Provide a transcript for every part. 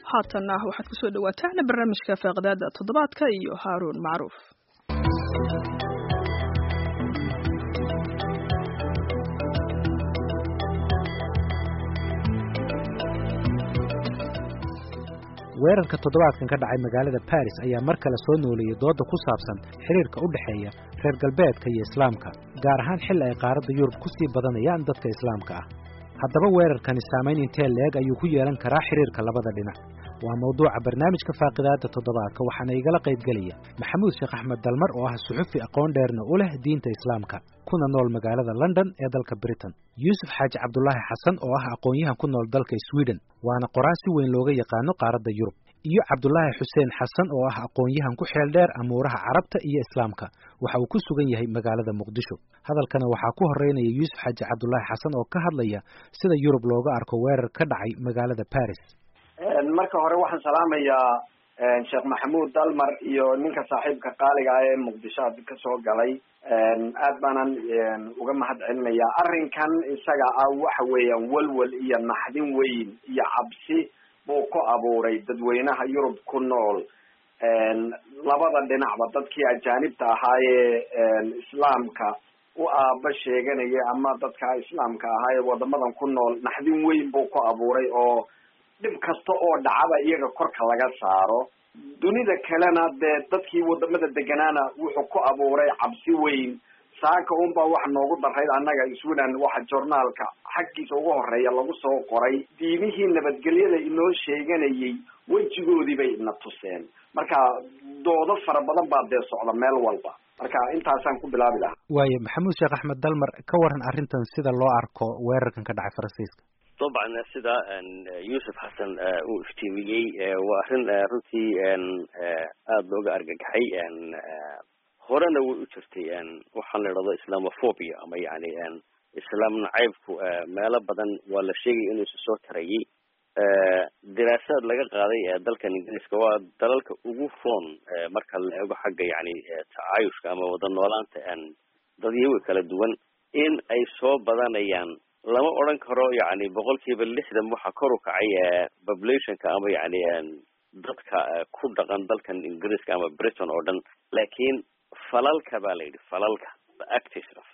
haatanna waxaad kusoo dhawaataan barnaamijka faaqdaada toddobaadka iyo haaruun macruuf weerarka toddobaadkan ka dhacay magaalada baris ayaa mar kale soo nooleeyey dooda ku saabsan xiriirka u dhexeeya reer galbeedka iyo islaamka gaar ahaan xilli ay qaaradda yurub ku sii badanayaan dadka islaamka ah haddaba weerarkani saamayn intee leeg ayuu ku yeelan karaa xiriirka labada dhinac waa mawduuca barnaamijka faaqidaada toddobaadka waxaana igala qaybgelaya maxamuud sheekh axmed dalmar oo ah suxufi aqoon dheerna u leh diinta islaamka kuna nool magaalada london ee dalka britain yuusuf xaaji cabdulaahi xasan oo ah aqoon-yahan ku nool dalka sweden waana qoraa si weyn looga yaqaano qaaradda yurub iyo cabdulaahi xuseen xasan oo ah aqoon-yahan ku xeel dheer amuuraha carabta iyo islaamka waxa uu ku sugan yahay magaalada muqdisho hadalkana waxaa ku horeynaya yuusuf xaaji cabdulaahi xasan oo ka hadlaya sida yurub looga arko weerar ka dhacay magaalada baris marka hore waxaan salaamayaa sheekh maxamuud dalmar iyo ninka saaxiibka qaaliga ah ee muqdisho ad kasoo galay aad baanan uga mahad celinayaa arrinkan isaga ah waxa weeyaan walwal iyo naxdin weyn iyo cabsi buu ku abuuray dadweynaha yurub ku nool labada dhinacba dadkii ajaanibta ahaayee islaamka u aaba sheeganaya ama dadka islaamka ahaa ee wadamadan ku nool naxdin weyn buu ku abuuray oo dhib kasta oo dhacaba iyaga korka laga saaro dunida kalena dee dadkii wadamada deganaana wuxuu ku abuuray cabsi weyn saaka unbaa waxa noogu darayd annaga sweden waxa journaalka xaggiisa ugu horeeya lagu soo qoray diimihii nabadgelyada inoo sheeganayay wejigoodii bay ina tuseen marka doodo fara badan baa dee socda meel walba marka intaasaan ku bilaabi lahaa waayo maxamuud sheekh axmed dalmar ka waran arrintan sida loo arko weerarkan ka dhacay faransiiska dabcan sida yuusuf xasan uu iftiimiyey waa arrin runtii aada looga argagaxay horena way u jirtay waxaan la idhahdo islamophobia ama yani islaam nacaybku meelo badan waa la sheegaya inuu isa soo tarayay diraasaad laga qaaday dalkan ingiriiska waa dalalka ugu roon marka la eego xagga yani tacaayushka ama wada noolaanta dadyawi kala duwan in ay soo badanayaan lama odran karo yani boqol kiiba lixdan waxa kor u kacay populationka ama yani dadka ku dhaqan dalkan ingiriiska ama britain oo dhan laakiin falalka ba la yidhi falalka actis of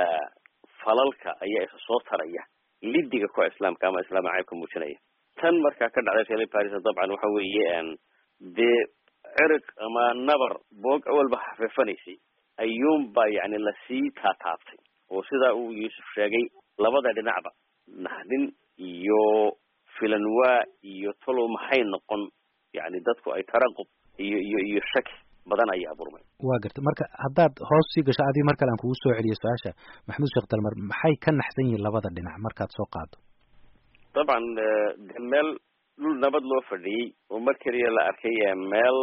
falalka ayaa isa soo taraya lidiga kuwa islaamka ama islaam nacaybka muujinaya tan markaa ka dhacday reer paris dabcan waxa weeye dee cirig ama nabar boog awalba xafiifanaysay ayuunba yani lasii taataabtay oo sidaa uu yuusuf sheegay labada dhinacba naxdin iyo filanwaa iyo talow maxay noqon yani dadku ay taraqub iyo iyo iyo shaki badan ayaa abuurmay waa garta marka haddaad hoos sii gasho adii mar kale aan kugu soo celiyo su-aasha maxamuud sheekh dalmar maxay ka naxsan yihiin labada dhinac markaad soo qaado dabcan de meel dhul nabad loo fadhiyey oo mar keliya la arkay meel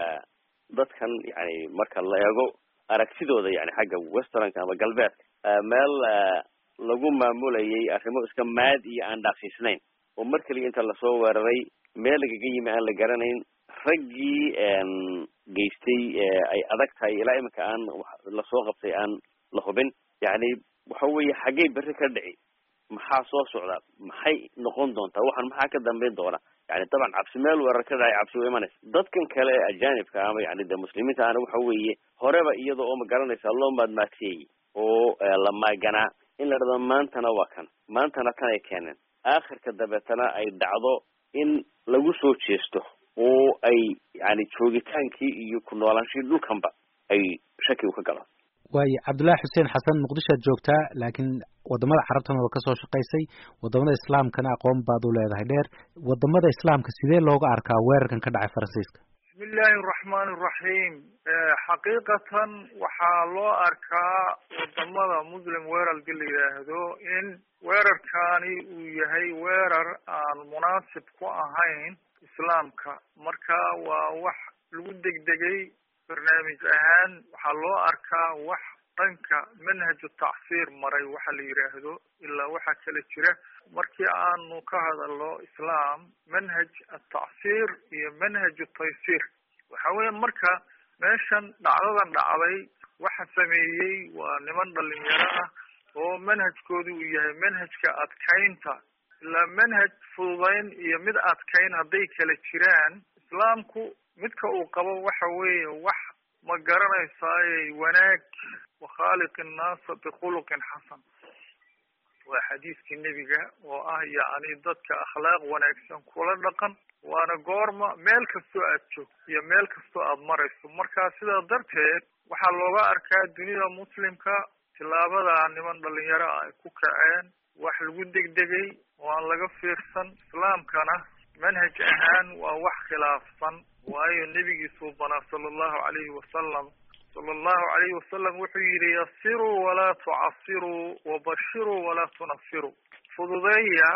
dadkan yani marka la eego aragtidooda yani xagga westernka ama galbeedka meel lagu maamulayay arrimo iska maad iyo aan dhaaqsiisnayn oo mar keliya inta lasoo weeraray meel lagaga yimi aan la garanayn raggii geystay ay adag tahay ilaa iminka aan lasoo qabtay aan la hubin yani waxa weeye xaggay berri ka dhici maxaa soo socda maxay noqon doontaa waxaan maxaa ka dambeyn doona yani dabcan cabsi meel weerar ka dhacay cabsi way imanaysa dadkan kale ee ajaanibka ama yani de muslimiinta ana waxa weeye horeba iyada oo ma garanaysa loo maadmaadseeyey oo la maaganaa in la dhado maantana waa kan maantana tan ay keeneen aakhirka dabeetana ay dhacdo in lagu soo jeesto oo ay yani joogitaankii iyo ku noolaanshii dhulkanba ay shakigu ka galaan waayo cabdullaahi xuseen xasan muqdishoad joogtaa laakiin wadamada carabtana waa kasoo shaqaysay wadamada islaamkana aqoon baad u leedahay dheer wadamada islaamka sidee looga arkaa weerarkan ka dhacay faransiiska bismi illaahi araxmaan iraxiim xaqiiqatan waxaa loo arkaa wadamada muslim weerarka la yidhaahdo in weerarkani uu yahay weerar aan munaasib ku ahayn islaamka marka waa wax lagu degdegay barnaamij ahaan waxaa loo arkaa wax dhanka manhaju tacsiir maray waxa la yidhaahdo ilaa waxaa kala jira markii aanu ka hadalno islaam manhaj atacsiir iyo manhaju taysiir waxa weya marka meeshan dhacdadan dhacday waxa sameeyey waa niman dhalinyaro ah oo manhajkoodu uu yahay manhajka adkaynta ilaa manhaj fududayn iyo mid adkayn hadday kala jiraan islaamku midka uu qabo waxa weeye wax ma garanaysaaye wanaag wakhaaliq innaasa bikhuluqin xasan waa xadiiskii nebiga oo ah yacni dadka akhlaaq wanaagsan kula dhaqan waana goorma meel kastoo aad joogto iyo meel kastoo aad marayso marka sidaa darteed waxaa looga arkaa dunida muslimka tilaabadaa niman dhalinyaro ah ay ku kaceen wax lagu degdegay oo aan laga fiirsan islaamkana manhaj ahaan waa wax khilaafsan waayo nebigiisuu banaa sala allahu calayhi wasalam sala allahu calayhi wasalam wuxuu yidhi yasiruu walaa tucasiruu wabashiruu walaa tunafiruu fududeeya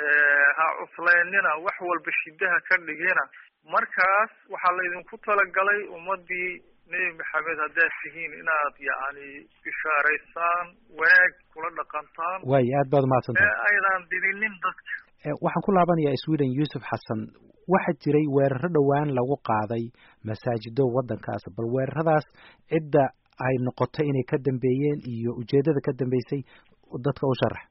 ha cuslaynina wax walba shidaha ka dhigina markaas waxaa laydinku talagalay ummadii nebi maxamed haddaad tihiin inaad yacni bishaaraysaan wanaag kula dhaqantaan waayo aad baad umahadsantahay ee aydan didinin dadka waxaan ku laabanayaa sweden yuusuf xasan waxaa jiray weeraro dhowaan lagu qaaday masaajido waddankaas bal weeraradaas cidda ay noqotay inay ka dambeeyeen iyo ujeeddada ka dambeysay dadka u sharax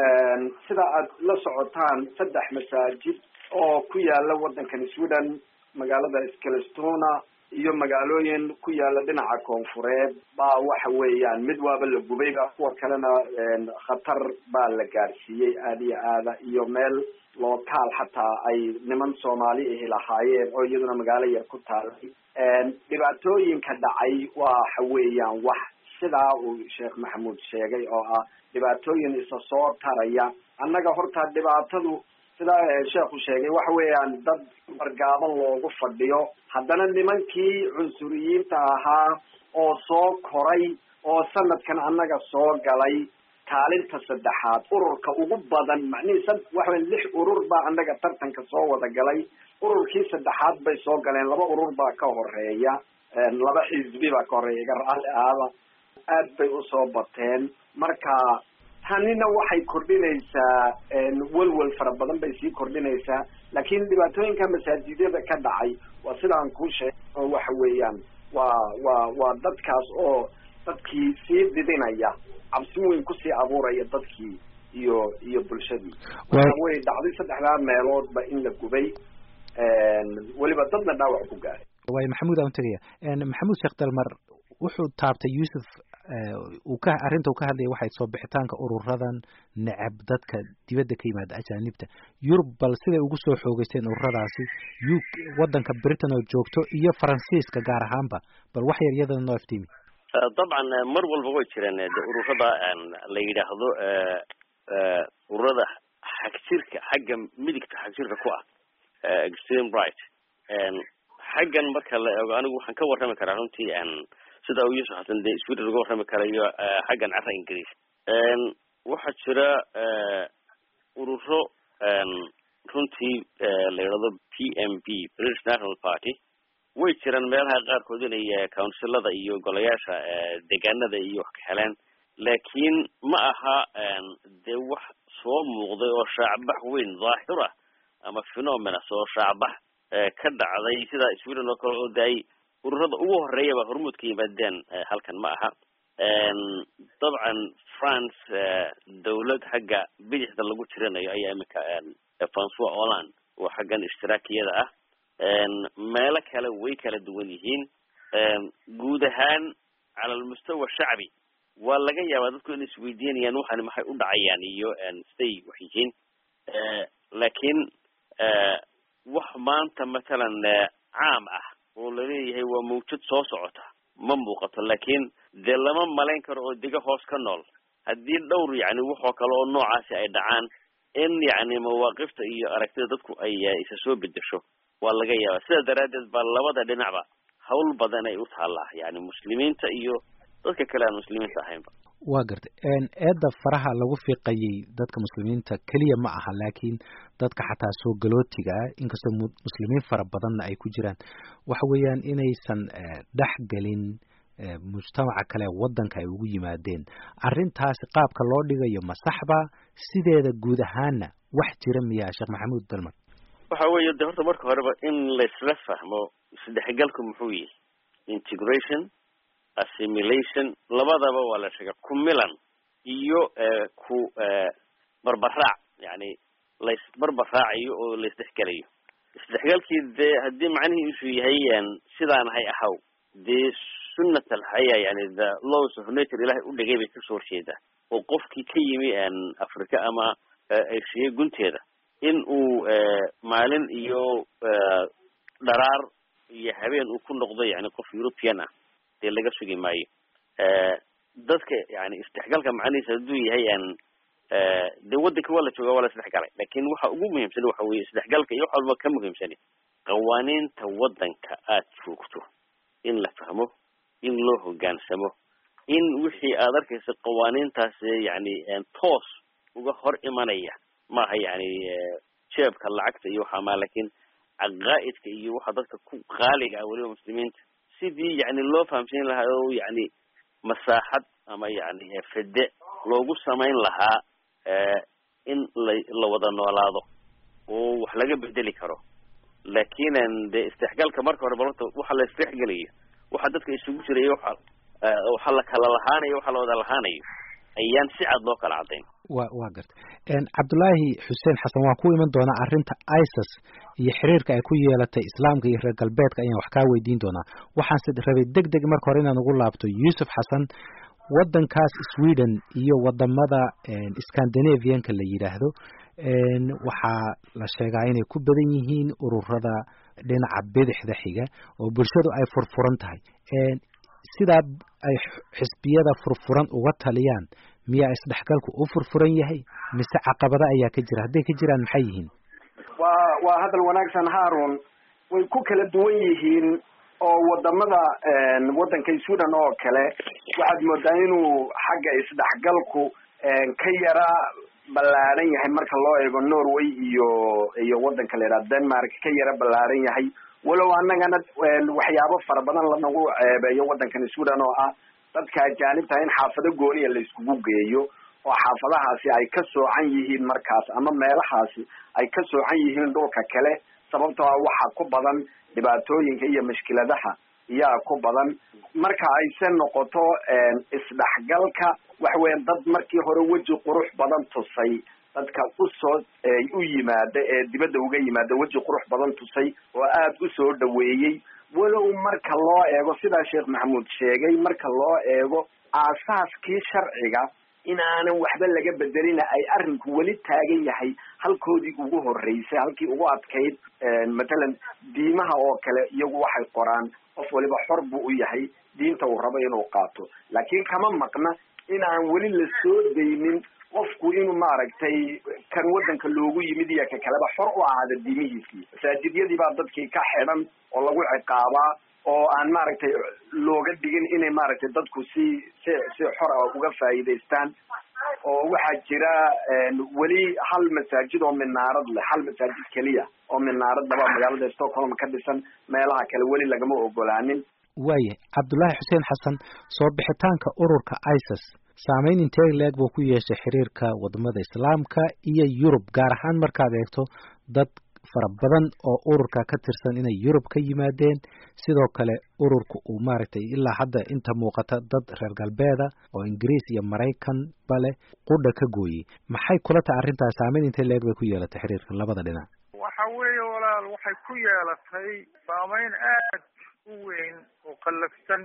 sida aad la socotaan saddex masaajid oo ku yaala waddankan sweden magaalada skelestona iyo magaalooyin ku yaala dhinaca koonfureed baa waxa weeyaan mid waaba la gubayba kuwa kalena khatar baa la gaarsiiyey aada iyo aada iyo meel lookaal xataa ay niman soomaali ahi lahaayeen oo iyaduna magaalo yar ku taalay dhibaatooyinka dhacay waxa weeyaan wax sidaa uu sheekh maxamuud sheegay oo ah dhibaatooyin isa soo taraya annaga horta dhibaatadu sidaa sheekhu sheegay waxa weeyaan dad bargaaban loogu fadhiyo haddana nimankii cunsuriyiinta ahaa oo soo koray oo sanadkan annaga soo galay kaalinta saddexaad ururka ugu badan macnihii sa waxa weya lix urur baa annaga tartanka soo wada galay ururkii saddexaad bay soo galeen laba urur baa ka horeeya laba xisbi baa ka horeeya iga raalli ahaba aad bay usoo bateen marka tanina waxay kordhinaysaa welwel fara badan bay sii kordhinaysaa laakiin dhibaatooyinka masaajidyada ka dhacay waa sidaan kuu sheegay oo waxa weeyaan waa waa waa dadkaas oo dadkii sii didinaya cabsi weyn kusii abuuraya dadkii iyo iyo bulshadii waxa wey dhacday saddexdaa meeloodba in la gubay weliba dadna dhaawac ku gaaray waayo maxamuud aan tegaya maxamuud sheekh dalmar wuxuu taabtay yuusuf uu ka arrinta uu ka hadlaya waxay soo bixitaanka ururadan necab dadka dibadda ka yimaada ajaanibta yurub bal siday ugu soo xoogeysteen ururadaasi u waddanka britain oo joogto iyo faransiiska gaar ahaanba bal wax yar iyadana noo iftiimi dabcan mar walba way jireen de ururada la yidhaahdo ururada xagjirka xagga midigta xagjirka ku ah extreme right xaggan marka la eego anigu waxaan ka warrami karaa runtii sida uu yuusuf xasan dee sweden uga warrami karayo xaggan carra ingiriis waxaa jira ururo runtii la yidhahdo p m b british national party way jiraan meelaha qaarkood inay counsilada iyo golayaasha deegaanada iyo wax ka heleen laakiin ma aha dee wax soo muuqday oo shaacbax weyn dhaahir ah ama phenomenas oo shaacbax ka dhacday sida sweden oo kale oo daay ururada ugu horeeyaba hormuud ka yimaadeen halkan ma aha dabcan france dawlad xagga bidixda lagu tirinayo ayaa iminka francois holland oo xaggan ishtiraakiyada ah meelo kale way kala duwan yihiin guud ahaan cala almustawa shacbi waa laga yaabaa dadku inay isweydiinayaan waxani maxay u dhacayaan iyo siday wax yihiin laakiin wax maanta matalan caam ah oo laleeyahay waa mawjad soo socota ma muuqato laakiin dee lama malayn karo oo dega hoos ka nool haddii dhowr yacni waxoo kale oo noocaasi ay dhacaan in yacni mawaaqifta iyo aragtida dadku ay isa soo bedesho waa laga yaabaa sidaa daraaddeed baa labada dhinacba hawl badan ay u taallaa yani muslimiinta iyo dadka kale aan muslimiinta ahaynba waa gartay eedda faraha lagu fiiqayay dadka muslimiinta keliya ma aha laakiin dadka xataa soo galootiga ah inkastoo muslimiin fara badanna ay ku jiraan waxa weeyaan inaysan dhex gelin mujtamaca kale waddanka ay ugu yimaadeen arrintaasi qaabka loo dhigayo ma saxba sideeda guud ahaana wax jira miyaa sheekh maxamuud dalmar waxa weeye de horta marka horeba in laisla fahmo isdhexgalku muxuu yihi integration assimilation labadaba waa la sheega ku milan iyo ku barbaraac yani laysbarbar raacayo oo laysdhexgelayo isdhexgalkii dee haddii macnihiisu yahay sidaan hay ahaw dee sunnat alxaya yani the laws of nature ilahay u dhigay bay kasoo horjeedaa oo qofkii ka yimi africa ama asiya gunteeda in uu maalin iyo dharaar iyo habeen uu ku noqdo yani qof european ah dee laga sugi maayo dadka yani isdhexgalka macnihiisa hadduu yahay dee waddanka waa la jooga waa la isdhexgalay lakin waxa ugu muhiimsan waxa weye isdhexgalka iyo wax walba ka muhiimsani qawaaniinta waddanka aad joogto in la fahmo in loo hogaansamo in wixii aad arkaysa qawaaniintaas yani toos uga hor imanaya maaha yani jeebka lacagta iyo waxa ma lakin caqaa'idka iyo waxa dadka ku qaaliga ah weliba muslimiinta sidii yani loo fahamsiin lahaa oo yani masaaxad ama yani fede loogu samayn lahaa in la la wada noolaado oo wax laga bedeli karo lakin de isdhexgalka marka hore balorta waxa la isdhexgelayo waxa dadka isugu jiraya waxa waxa la kala lahaanayo waxa la wada lahaanayo ayaan si cad loo kala caddayn wa wa garta cabdullaahi xuseen xasan waan ku iman doonaa arrinta isis iyo xiriirka ay ku yeelatay islaamka iyo reer galbeedka ayaan wax kaa weydiin doonaa waxaanse rabay deg deg marka hore inaan ugu laabto yuusuf xasan waddankaas sweden iyo wadamada scandinavianka la yidhaahdo waxaa la sheegaa inay ku badan yihiin ururada dhinaca bidixda xiga oo bulshadu ay furfuran tahay sidaa ay xisbiyada furfuran uga taliyaan miyaa isdhexgalku u furfuran yahay mise caqabada ayaa ka jira hadday ka jiraan maxay yihiin waa waa hadal wanaagsan haarun way ku kala duwan yihiin oo wadamada waddanka sweden oo kale waxaad moodaa inuu xagga isdhexgalku ka yara ballaaran yahay marka loo eego norway iyo iyo waddanka la yidhaha denmark ka yara ballaaran yahay walow annagana waxyaabo fara badan lanagu ceebeeyo waddankan sweden oo ah dadka ajaanibta in xaafado gooniya la iskugu geeyo oo xaafadahaasi ay ka soocan yihiin markaas ama meelahaasi ay ka soocan yihiin dhulka kale sababtoo ah waxa ku badan dhibaatooyinka iyo mushkiladaha iyaa ku badan marka ayse noqoto isdhexgalka waxa weya dad markii hore weji qurux badan tusay dadka usoo u yimaada ee dibadda uga yimaada weji qurux badan tusay oo aada usoo dhaweeyey walow marka loo eego sidaa sheekh maxamuud sheegay marka loo eego aasaaskii sharciga in aanan waxba laga bedelina ay arrinku weli taagan yahay halkoodii ugu horeysay halkii ugu adkayd matalan diimaha oo kale iyagu waxay qoraan qof waliba xor buu u yahay diinta uu rabo inuu qaato laakiin kama maqna in aan weli la soo daynin qofku inuu maaragtay kan waddanka loogu yimid iyo ka kaleba xor u ahaada diimihiisii masaajidyadii baa dadkii ka xidhan oo lagu ciqaabaa oo aan maaragtay looga dhigin inay maaragtay dadku si si si xor ah uga faa'iidaystaan oo waxaa jira weli hal masaajid oo minaarad leh hal masaajid keliya oo minaarad laba magaalada stockholm ka dhisan meelaha kale weli lagama ogolaanin waaya cabdullaahi xuseen xasan soo bixitaanka ururka isis saameyn intee leeg buu ku yeeshay xiriirka wadamada islaamka iyo yurub gaar ahaan markaad eegto dad fara badan oo ururka ka tirsan inay yurub ka yimaadeen sidoo kale ururka uu maaragtay ilaa hadda inta muuqata dad reer galbeeda oo ingiriis iyo maraykan bale qudha ka gooyey maxay kula tahay arrintaas saameyn intee leeg bay ku yeelatay xiriirka labada dhinac waxa weeye walaal waxay ku yeelatay saameyn aad u weyn oo qallafsan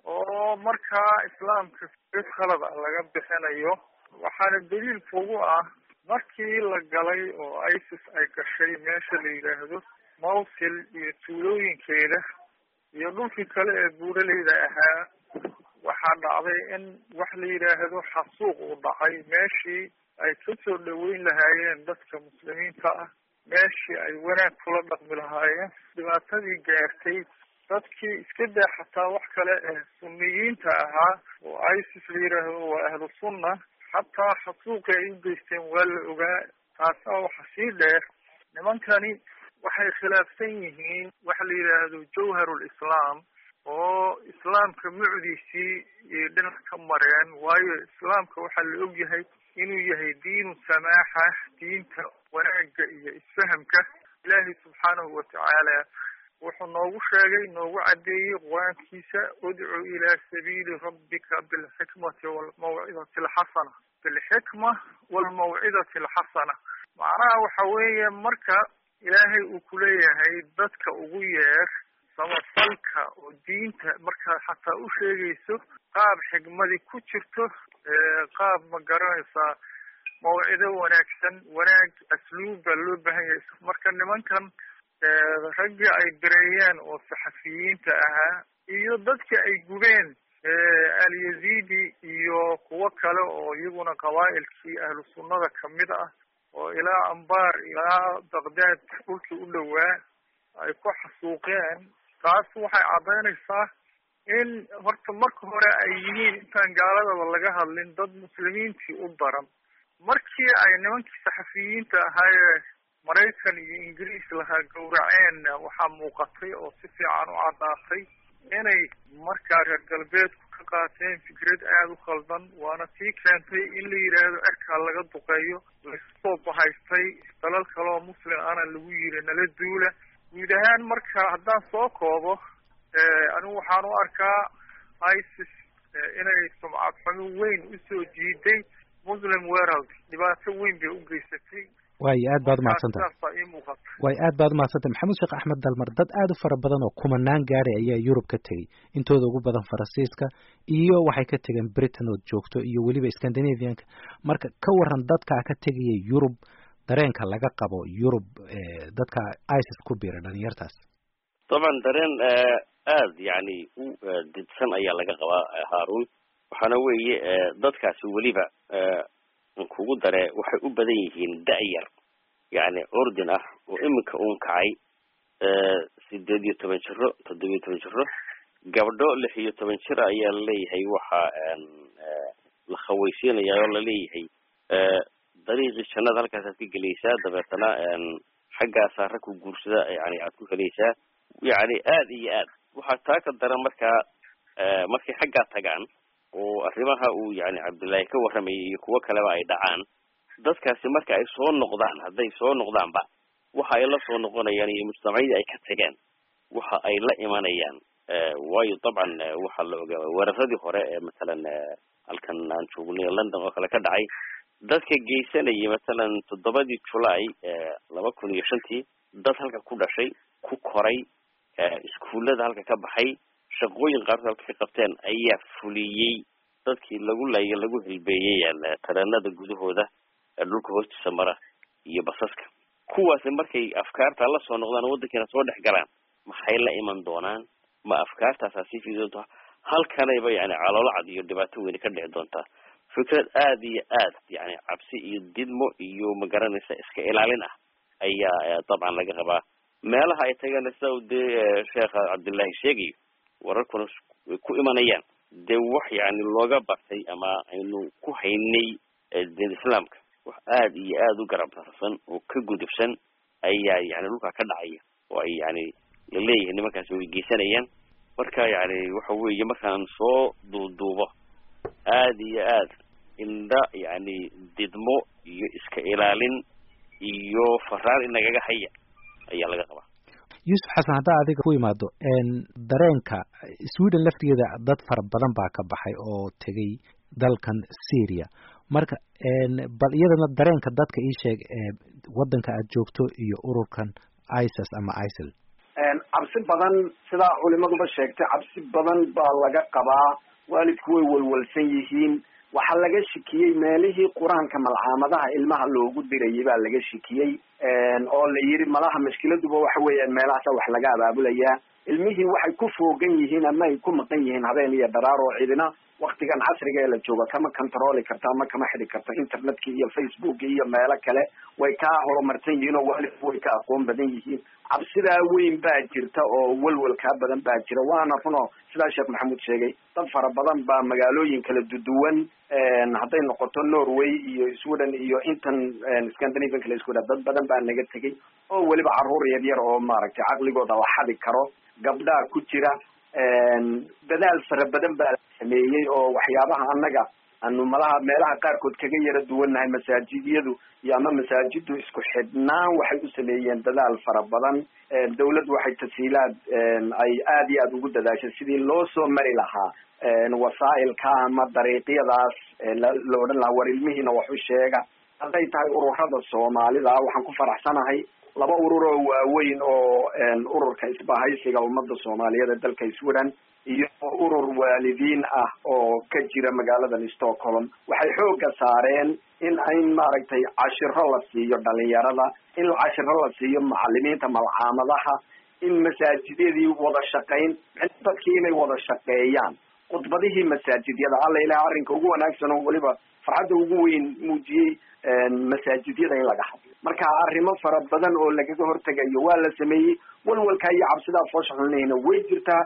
oo markaa islaamka id khalad a laga bixinayo waxaana daliil kugu ah markii la galay oo isis ay gashay meesha la yidhaahdo mawsil iyo tuulooyinkeeda iyo dhulkii kale ee buuraleyda ahaa waxaa dhacday in wax la yidhaahdo xasuuq uu dhacay meeshii ay kasoo dhaweyn lahaayeen dadka muslimiinta ah meeshii ay wanaag kula dhaqmi lahaayeen dhibaatadii gaartay dadkii iska daa xataa wax kale ee sunniyiinta ahaa oo isis la yidhaahdo waa ahlu sunna xataa xasuuqi ay u geysteen waa la ogaa taasaa waxa sii dheer nimankani waxay khilaafsan yihiin waxa la yidhaahdo jawharul islaam oo islaamka mucdiisii iyo dhinac ka mareen waayo islaamka waxaa la og yahay inuu yahay diinu samaaxa diinta wanaagga iyo isfahamka ilaahay subxaanahu watacaala wuxuu noogu sheegay noogu caddeeyey qur-aankiisa udcu ilaa sabiili rabbika bilxikmati walmawcidati alxasana bilxikma walmawcidati alxasana macnaha waxa weeye marka ilaahay uu kuleeyahay dadka ugu yeer samafalka oo diinta markaad xataa u sheegayso qaab xigmadi ku jirto qaab ma garanaysaa mawcido wanaagsan wanaag asluub baa loo baahan yahay marka nimankan raggii ay bireeyeen oo saxafiyiinta ahaa iyo dadkii ay gubeen alyazidi iyo kuwo kale oo iyaguna qabaa'ilkii ahlu sunnada kamid ah oo ilaa ambar ilaa baqdaad dhulkii u dhowaa ay ku xasuuqeen taas waxay caddaynaysaa in horta marka hore ay yihiin intaan gaaladaba laga hadlin dad muslimiintii u daran markii ay nimankii saxafiyiinta ahaayee maraykan iyo ingiriis lahaa gowraceenna waxaa muuqatay oo si fiican u caddaatay inay markaa reer galbeedku ka qaateen fikrad aada u khaldan waana tii keentay in la yidhaahdo cerkaa laga duqeeyo laysoo bahaystay dalal kaleoo muslim ana lagu yiri nala duula guud ahaan marka haddaan soo koobo anigu waxaan u arkaa isis inay sumcad xumo weyn usoo jiiday muslim world dhibaato weyn bay u geysatay waayo aad baad umahadsantahay waayo aad baad umahadsantahay maxamuud sheekh axmed dalmar dad aad u fara badan oo kumanaan gaari ayaa yurub ka tegey intooda ugu badan faransiiska iyo waxay ka tegeen britain ood joogto iyo weliba scandinavianka marka ka waran dadkaa ka tegaya yurub dareenka laga qabo yurub dadka isis ku biira dhalinyartaas dabcan dareen aad yani u didsan ayaa laga qabaa haarun waxaana weeye dadkaasi weliba kugu dare waxay u badan yihiin da-yar yani ordin ah oo iminka uun kacay sideed iyo toban jiro toddoba iyo toban jiro gabdho lix iyo toban jir ayaa laleeyahay waxa la khawaysiinaya oo laleeyahay dariiqii jannada halkaasaad ka gelaysaa dabeetana xaggaasaa rag ku guursada yani aad ku helaysaa yani aad iyo aad waxaa taa ka daran markaa markay xaggaa tagaan oo arrimaha uu yani cabdullaahi ka warramayay iyo kuwo kaleba ay dhacaan dadkaasi marka ay soo noqdaan hadday soo noqdaanba waxa ay la soo noqonayaan iyo mujtamacyadii ay ka tageen waxa ay la imanayaan waayo dabcan waxaa la ogaa weeraradii hore ee matalan halkan aan joognay london oo kale ka dhacay dadka geysanayay matalan toddobadii julaay laba kun iyo shantii dad halka ku dhashay ku koray iskuullada halka ka baxay shaqooyin qaarkood halka ka qabteen ayaa fuliyey dadkii lagu laaya lagu hilbeeyey tareenada gudahooda dhulka hoostiisa mara iyo basaska kuwaasi markay afkaarta la soo noqdaan waddankiina soo dhex galaan maxay la iman doonaan ma afkaartaasaa sii fidi doontaa halkanayba yani caloolo cad iyo dhibaato weyni ka dhici doontaa fikrad aad iyo aad yani cabsi iyo didmo iyo magaranaysa iska ilaalin ah ayaa dabcan laga qabaa meelaha ay tageen sida u dee sheekha cabdullaahi sheegayo wararkuna way ku imanayaan dee wax yani looga bartay ama aynu ku haynay diin islaamka wax aad iyo aad u garab darsan oo ka gudubsan ayaa yani dhulkaa ka dhacaya oo ay yani laleeyahay nimankaasi way geysanayaan marka yani waxa weeye markaan soo duuduubo aad iyo aad indha yani didmo iyo iska ilaalin iyo faraan inagaga haya ayaa laga qabaa yuusuf xasan haddaa adiga ku imaado dareenka sweden laftigeeda dad fara badan baa ka baxay oo tegay dalkan syria marka bal iyadana dareenka dadka ii sheeg waddanka aad joogto iyo ururkan isis ama isil cabsi badan sidaa culimaduba sheegtay cabsi badan baa laga qabaa waalidku way walwalsan yihiin waxaa laga shikiyey meelihii qur-aanka malcaamadaha ilmaha loogu dirayay baa laga shikiyey oo la yidhi malaha mashkiladuba waxa weeyaan meelahaasa wax laga abaabulayaa ilmihii waxay ku foogan yihiin ama ay ku maqan yihiin habeen iyo dharaar oo cidina waktigan casriga ee la jooga kama controli karta ama kama xidi karta internetka iyo facebook iyo meelo kale way ka horumarsan yihiin oo waalidku way ka aqoon badan yihiin cabsidaa weyn baa jirta oo welwelkaa badan baa jira waana runo sidaa sheekh maxamuud sheegay dad fara badan baa magaalooyin kala duduwan hadday noqoto norway iyo sweden iyo intan scandinavian kala isku dad badan baa naga tegay oo weliba caruur yar yar oo maaragtay caqligooda la xadi karo gabdhaa ku jira dadaal fara badan baa la sameeyey oo waxyaabaha annaga anu malaha meelaha qaarkood kaga yara duwannahay masaajidyadu iyo ama masaajiddu isku xidhnaan waxay u sameeyeen dadaal fara badan dawladdu waxay tasiilaad ay aada iyo aada ugu dadaashay sidii loo soo mari lahaa wasaa'ilka ama dariiqyadaas la odhan lahaa war ilmihiina wax u sheega hadday tahay ururada soomaalida waxaan ku faraxsanahay laba urur oo waaweyn oo ururka isbahaysiga ummadda soomaaliyeed ee dalka sweden iyo urur waalidiin ah oo ka jira magaaladan stockholm waxay xooga saareen in in maaragtay cashiro la siiyo dhalinyarada in cashiro la siiyo macalimiinta malcaamadaha in masaajidyadii wada shaqayn dadkii inay wada shaqeeyaan khudbadihii masaajidyada alla ilaha arrinka ugu wanaagsan oo weliba farxadda ugu weyn muujiyey masaajidyada in laga hadlo marka arrimo fara badan oo lagaga hortegayo waa la sameeyey walwalkaa iyo cabsidaa foosha xulnihina way jirtaa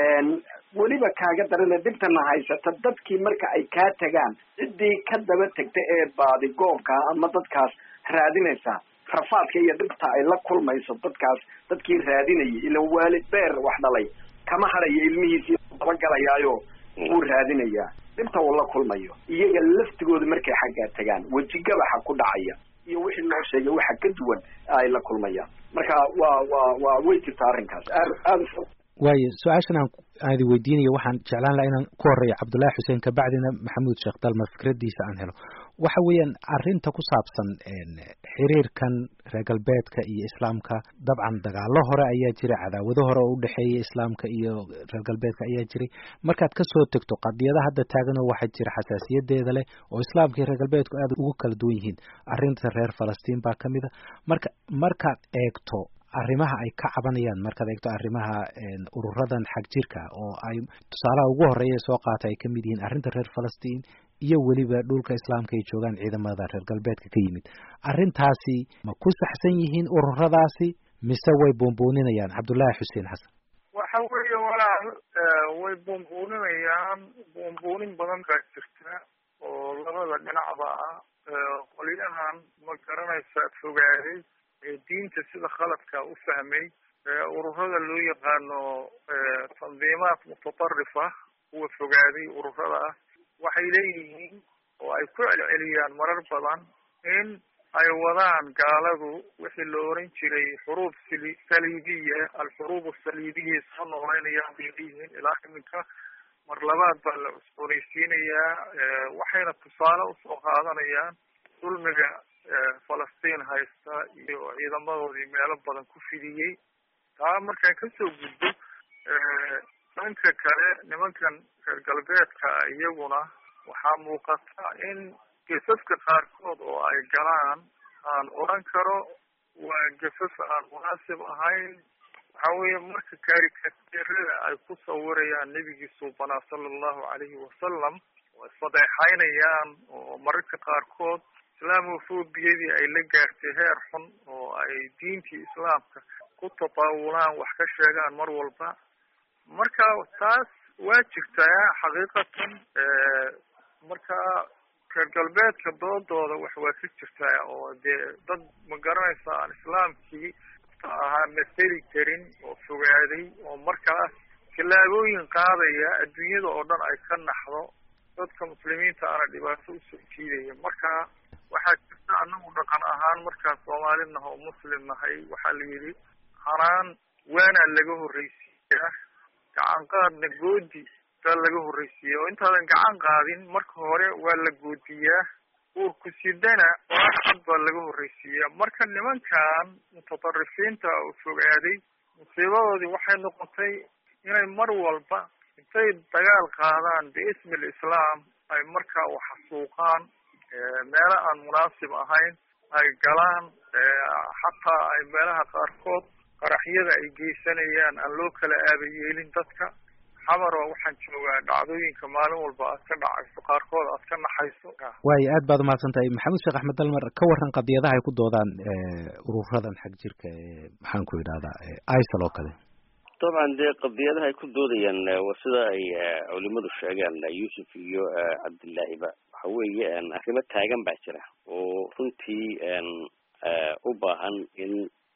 weliba kaaga darana dhibtana haysata dadkii marka ay kaa tagaan ciddii ka daba tegta ee baadi goobka ama dadkaas raadinaysa rafaadka iyo dhibta ay la kulmayso dadkaas dadkii raadinayay ilan waalid beer wax dhalay kama harayo ilmihiisi dabagelayaayo wuu raadinayaa dhibta uu la kulmayo iyaga laftigooda markay xaggaa tagaan wejigabaxa ku dhacaya iyo wixii loo sheegay waxa ka duwan ay la kulmayaan marka waa waa waa way jirta arrinkaas aad aada waayo su-aashan aan aan idi weydiinayo waxaan jeclaan laha inaan ku horeeyo cabdullaahi xuseen kabacdina maxamuud sheekh dalmar fikradiisa aan helo waxa weeyaan arrinta ku saabsan xiriirkan reer galbeedka iyo islaamka dabcan dagaalo hore ayaa jiray cadaawado hore oo udhexeeya islaamka iyo reer galbeedka ayaa jiray markaad kasoo tegto qadiyada hadda taaganoo waxaa jira xasaasiyadeeda leh oo islaamka iyo reer galbeedku aad ugu kala duwan yihiin arrinta reer falastiin baa kamid a marka markaad eegto arrimaha ay ka cabanayaan markaad eegto arrimaha ururadan xag jirka oo ay tusaalaha ugu horeeya soo qaata ay kamid yihiin arrinta reer falastiin iyo weliba dhulka islaamka ay joogaan ciidamada reer galbeedka ka yimid arrintaasi ma ku saxsan yihiin ururadaasi mise way buunbuuninayaan cabdullaahi xuseen xasan waxa weeye walaal way buunbuuninayaan buunbuunin badan baa jirta oo labada dhinacba ah qolyahan ma garanaysa fogaaday diinta sida khaladka u fahmay ururada loo yaqaano tandiimaat mutatarrifa kuwa fogaaday ururada ah waxay leeyihiin oo ay ku celceliyaan marar badan in ay wadaan gaaladu wixii la oran jiray xuruub sali saliibiya alxuruub asaliibiya soo nooleynayaan bay leeyihiin ilaa iminka mar labaad baa la cusboonaysiinayaa waxayna tusaale usoo qaadanayaan dulmiga falastiin haysta iyo ciidamadoodii meelo badan ku fidiyey taa markaan kasoo gudbo dhanka kale nimankan reer galbeedka iyaguna waxaa muuqata in gesaska qaarkood oo ay galaan aan odran karo waa gesas aan munaasib ahayn waxa weeye marka karikatirada ay ku sawirayaan nebigii suubanaa sala allahu calayhi wasalam oo isfadeexaynayaan oo mararka qaarkood islaamofobiyadii ay la gaartay heer xun oo ay diintii islaamka ku tataawulaan wax ka sheegaan mar walba marka taas waa jirtaa xaqiiqatan marka reer galbeedka doodooda wax waa ka jirtaa oo dee dad ma garanaysa aan islaamkii ahaa maseli karin oo fogaaday oo markaas tallaabooyin qaadaya adduunyada oo dhan ay ka naxdo dadka muslimiinta ana dhibaato usoo jiidaya marka waxaa jirta anagu dhaqan ahaan markaan soomaali naha oo muslim nahay waxaa la yidhi hanaan waanaa laga horreysiiyaa gacan qaadna goodi baa laga horreysiiya oo intaadan gacan qaadin marka hore waa la goodiyaa uurku sidana cad baa laga horreysiiyaa marka nimankan mutatarrifiinta oo fogaaday musiibadoodii waxay noqotay inay mar walba intay dagaal qaadaan biismi alislaam ay markaa waxasuuqaan meelo aan munaasib ahayn ay galaan xataa ay meelaha qaarkood qaraxyada ay geysanayaan aan loo kala aabayeelin dadka xamaro waxaan joogaa dhacdooyinka maalin walba aad ka dhacayso qaarkood aad ka naxayso waayo aad baad umahadsan tahay maxamuud sheekh axmed dalmar ka waran qadiyadaha ay ku doodaan ururadan xag jirka ee maxaan ku idhahdaa isal oo kale dabcan dee qadiyadaha ay ku doodayaan waa sida ay culimadu sheegaan yuusuf iyo cabdillaahiba waxa weeye arrimo taagan baa jira oo runtii u baahan in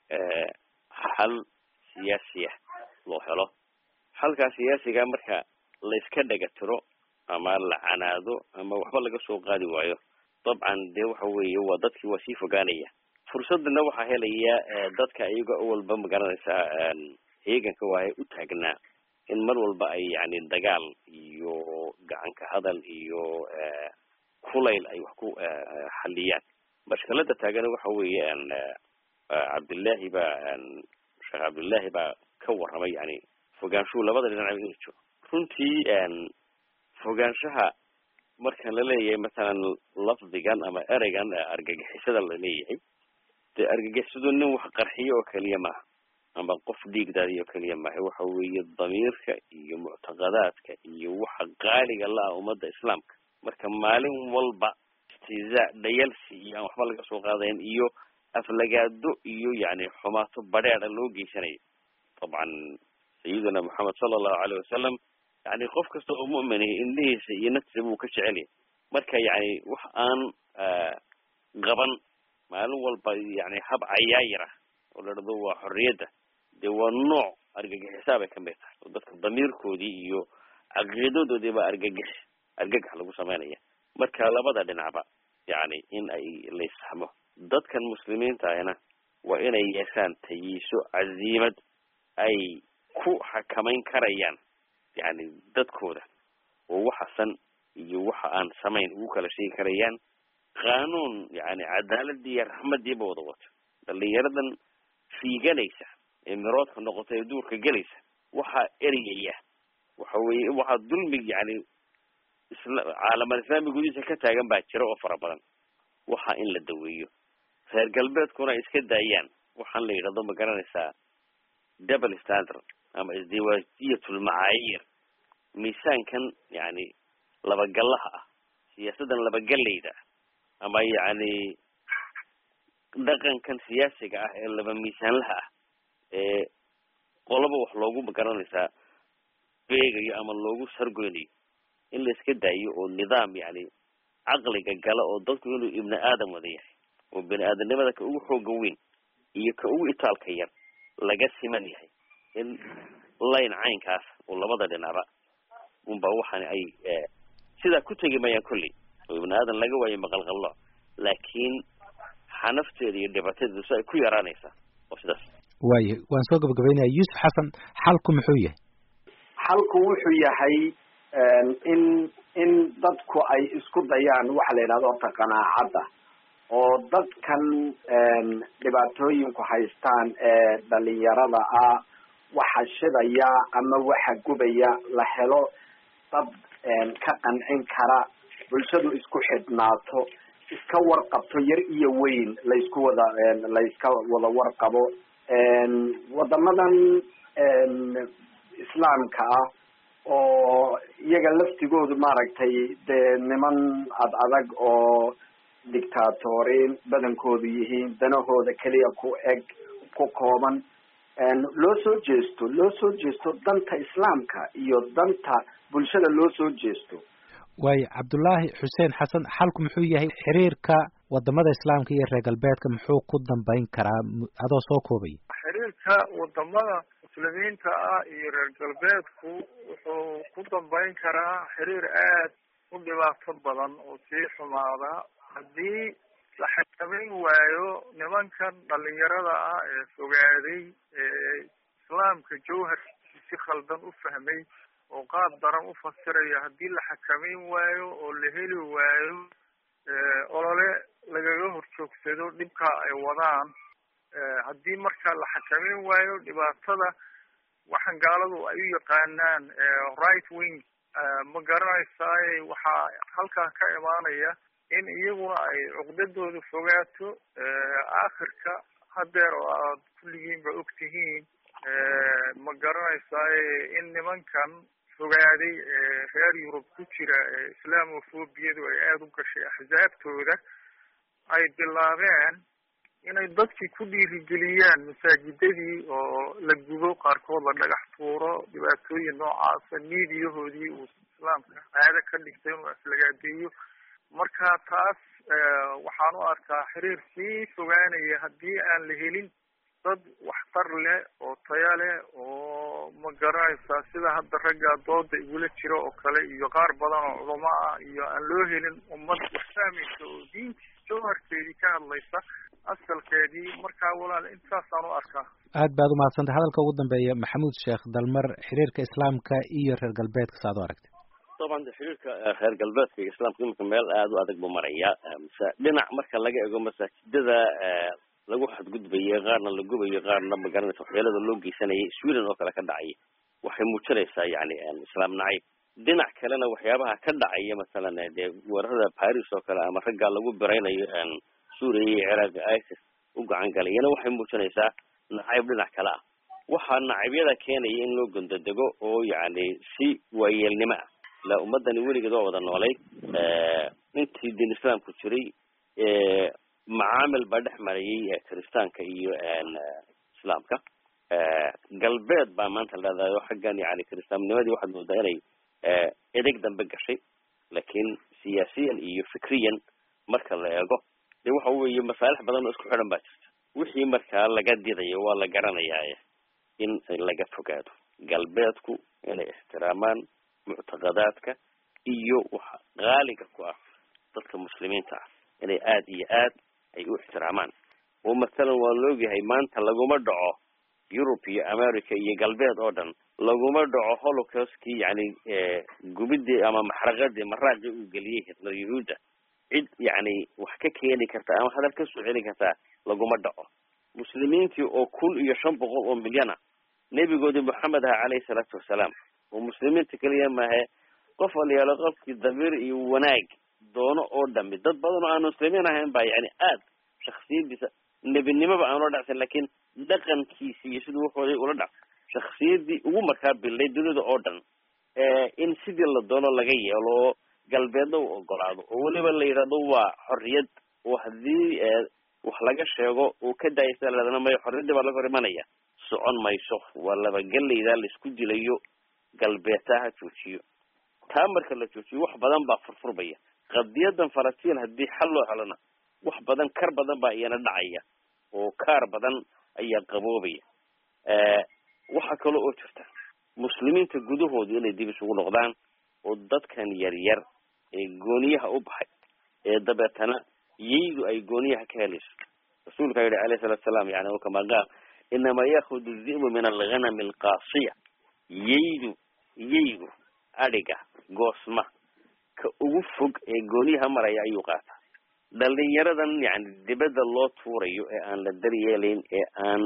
xal siyaasiya loo helo xalkaa siyaasiga marka layska dhega tiro ama la canaado ama waxba laga soo qaadi waayo dabcan dee waxa weeye waa dadkii waa sii fogaanaya fursadana waxaa helaya dadka iyaga walba magaranaysaa heeganka waahay u taagnaa in mar walba ay yani dagaal iyo gacanka hadal iyo kulayl ay wax ku xaliyaan mashkalada taagan waxa weeye cabdillahi baa sheekh cabdillahi baa ka warramay yani fogaanshuhu labada dhinac inuu jiro runtii fogaanshaha markan la leeyahay masalan lafdigan ama ereygan argagixisada la leeyahay dee argagixisadu nin wax qarxiyo oo keliya maaha ama qof dhiigdaadiyo keliya maaha waxa weeye damiirka iyo muctaqadaadka iyo waxa qaaliga la-ah ummadda islaamka marka maalin walba istizaa dhayalsi iyo aan waxba laga soo qaadayn iyo aflagaado iyo yani xumaato badheeda loo geysanayo dabcan sayidina moxamed sala allahu aleyh wasalam yani qof kasta oo mu'minihi indhihiisa iyo naftiisa buu ka jecel yahay marka yani wax aan qaban maalin walba yani hab cayaayir ah oo la dhado waa xorriyadda dee waa nooc argagixisaa bay kamid tahay oo dadka damiirkoodii iyo caqiidadoodii baa argagix argagax lagu sameynaya marka labada dhinacba yani in ay layssaxmo dadkan muslimiinta ahna waa inay yeeshaan tayiiso caziimad ay ku xakamayn karayaan yani dadkooda oo waxa san iyo waxa aan samayn ugu kala sheegi karayaan qaanuun yani cadaaladii iyo raxmadiiba wada wato dhalinyaradan fiiganaysa ee miroodka noqota ee duurka gelaysa waxaa ereyaya waxa weye waxaa dulmi yani isla caalamal islaami gudihiisa ka taagan baa jira oo fara badan waxa in la daweeyo reer galbeedkuna ay iska daayaan waxaan la yidhahdo ma garanaysaa double standard ama isdiwaajiyatulmacaayir miisaankan yani labagallaha ah siyaasaddan labagallayda ah ama yani dhaqankan siyaasiga ah ee laba miisaanlaha ah ee qolaba wax loogu magaranaysaa beegayo ama loogu sargoynayo in la iska daayo oo nidaam yani caqliga gala oo dadku inuu ibni aadam wada yahay oo bini aadamnimada ka ugu xooga weyn iyo ka ugu itaalka yar laga siman yahay in layn caynkaas oo labada dhinacba unba waxaan ay sidaa ku tegi mayaan kolley oo ibni aadan laga waayo maqalqallo laakiin xanafteeda iyo dhibaatadeedu si ay ku yaraanaysaa oo sidaas waayahay waan soo gabagabaynaya yuusuf xasan xalku muxuu yahay xalku wuxuu yahay in in dadku ay isku dayaan waxa la yidhahdo horta qanaacadda oo dadkan dhibaatooyinku haystaan ee dhalinyarada ah waxa shidaya ama waxa gubaya la helo dad ka qancin kara bulshadu isku xidhnaato iska warqabto yar iyo weyn laysku wada layska wada warqabo wadamadan islaamka ah oo iyaga laftigoodu maaragtay dee niman ad adag oo dictatoriin badankoodu yihiin danahooda keliya ku eg ku kooban loo soo jeesto loo soo jeesto danta islaamka iyo danta bulshada loo soo jeesto waayo cabdullaahi xuseen xasan xalku muxuu yahay xiriirka wadamada islaamka iyo reer galbeedka muxuu ku dambeyn karaa adoo soo koobaya xiriirka wadamada muslimiinta ah iyo reer galbeedku wuxuu ku dambeyn karaa xiriir aad u dhibaato badan oo sii xumaada haddii la xakameyn waayo nimankan dhalinyarada ah ee fogaaday ee islaamka jawharkiisi si khaldan u fahmay oo qaab daran u fasiraya haddii la xakameyn waayo oo la heli waayo olole lagaga horjoogsado dhibka ay wadaan haddii marka la xakameyn waayo dhibaatada waxaan gaaladu ay u yaqaanaan right wing ma garanaysaay waxaa halkaa ka imaanaya in iyaguna ay cuqdadooda fogaato aakhirka hadeer oo aad kulligiinba og tihiin ma garanaysaay in nimankan fogaaday reer yurub ku jira islaamofobiyadu ay aada u gashay axsaabtooda ay bilaabeen inay dadkii ku dhiirigeliyaan masaajidadii oo la gubo qaarkood la dhagax tuuro dhibaatooyin noocaasa miidiyahoodii uu islaamka caado ka dhigtay inuu aflagaadeeyo marka taas waxaan u arkaa xiriir sii fogaanaya haddii aan la helin dad waxtar leh oo taya leh oo ma garanaysaa sida hadda ragga dooda igula jira oo kale iyo qaar badan oo culamo ah iyo aan loo helin ummad wax fahmaysa oo diintii jawharkeedii ka hadlaysa asalkeedii markaa walaal intaasaan u arkaa aad baad umahadsantay hadalka ugu dambeeya maxamuud sheekh dalmar xiriirka islaamka iyo reer galbeedka sa ad u aragtay طبعا xiriirka reer galbeedka iyo islaamka iminka meel aada u adag buu maraya mase dhinac marka laga ego masaajidada lagu xadgudbayo qaarna la gubayo qaarna magaranaysa waxyeelada loo geysanayay sweden oo kale ka dhacay waxay muujinaysaa yani islaam nacayb dhinac kalena waxyaabaha ka dhacaya masalan dee weerarada paris oo kale ama raggaa lagu biraynayo suuriya iyo ciraaq isis u gacan galayana waxay muujinaysaa nacayb dhinac kale ah waxaa nacabyada keenaya in loo gondodego oo yani si waayeelnimo ah ilaa ummadani weligeed waa wada noolay intii diin islaamku jiray macaamil baa dhex marayay kiristaanka iyo islaamka galbeed baa maanta leedahay oo xaggan yani kiristaannimadii waxaad moodaa inay edeg dambe gashay laakiin siyaasiyan iyo fikriyan marka la eego de waxa weeye masaalix badan oo isku xidhan baa jirta wixii markaa laga didayo waa la garanayaa in laga fogaado galbeedku inay ixtiraamaan muctaqadaadka iyo waxa qaaliga ku ah dadka muslimiinta ah inay aada iyo aad ay u ixtiraamaan oo mathalan waa la ogyahay maanta laguma dhaco yurub iyo america iyo galbeed oo dhan laguma dhaco holocaustkii yani gubidii ama maxraqadii maraaqii uu geliyey hitler yahuudda cid yani wax ka keeni karta ama hadal ka soo celin kartaa laguma dhaco muslimiintii oo kun iyo shan boqol oo milyana nebigoodii moxamed aha caleyhi salaatu wasalaam oo muslimiinta keliya maahe qof walyaalo qofkii damiir iyo wanaag doono oo dhami dad badan oo aan muslimiin ahayn baa yani aad shaksiyadiisa nebinimoba aan ula dhacsan lakin dhaqankiisi iyo siduu wuxooday ula dhac shaksiyadii ugu markaa bilday dunida oo dhan in sidii la doono laga yeelo oo galbeedna uu ogolaado oo weliba la yidhahdo waa xorriyad oo haddii wax laga sheego uu ka daayasa ladana mayo xorriyaddii baa laga hor imanaya socon mayso waa labagelaydaa laisku dilayo galbeedtaa ha joojiyo taa marka la joojiyo wax badan baa furfurbaya qadiyadan falastiin haddii xal loo helona wax badan kar badan baa iyana dhacaya oo kaar badan ayaa qaboobaya waxaa kale oo jirta muslimiinta gudahoodu inay dib isugu noqdaan oo dadkan yar yar ee gooniyaha u baxay ee dabeetana yaydu ay gooniyaha ka helayso rasuulka yihi alayh salatu salaam yani kama qaal inama yakudu di'bu min alghanami alqaasiya yaydu yaygu adhiga goosma ka ugu fog ee gooniyaha maraya ayuu qaataa dhalinyaradan yani dibadda loo tuurayo ee aan la daryeelayn ee aan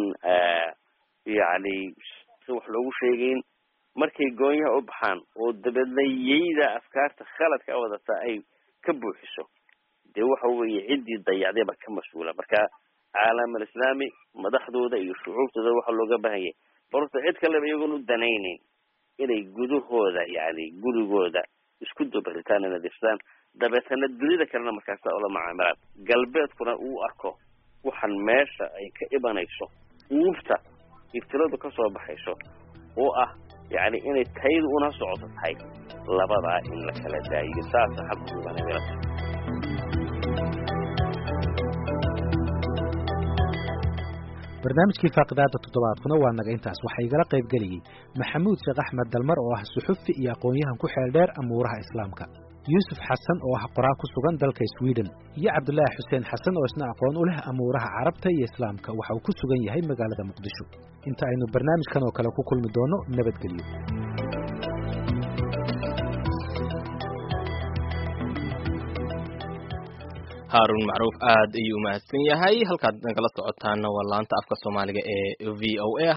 yani si wax loogu sheegayn markay goonyaha u baxaan oo dabeedna yayda afkaarta khaladka a wadataa ay ka buuxiso dee waxa weeye ciddii dayacday baa ka mas-uula marka caalam alislaami madaxdooda iyo shucuubtooda waxaa looga baahan yahay barta cid kaleba iyagoon u danaynayn inay gudahooda yani gurigooda isku dabaritaan inay difsaan dabeetana dunida kalena markaasa ula macaamilaan galbeedkuna uu arko waxaan meesha ay ka imanayso uubta ibtiladu kasoo baxayso oo ah yani inay taydu una socoto tahay labadaa in la kala daayiyo saasa xabkuubanamila barnaamijkii faaqidaada toddobaadkuna waa naga intaas waxaa igala qayb geliyey maxamuud sheekh axmed dalmar oo ah suxufi iyo aqoon-yahan ku xeel dheer amuuraha islaamka yuusuf xasan oo ah qoraa ku sugan dalka sweden iyo cabdulaahi xuseen xasan oo isna aqoon u leh amuuraha carabta iyo islaamka waxa uu ku sugan yahay magaalada muqdisho inta aynu barnaamijkan oo kale ku kulmi doono nabadgelyo haarun macruuf aad ayuu umahadsan yahay halkaad nagala socotaana waa laanta afka soomaaliga ee v o a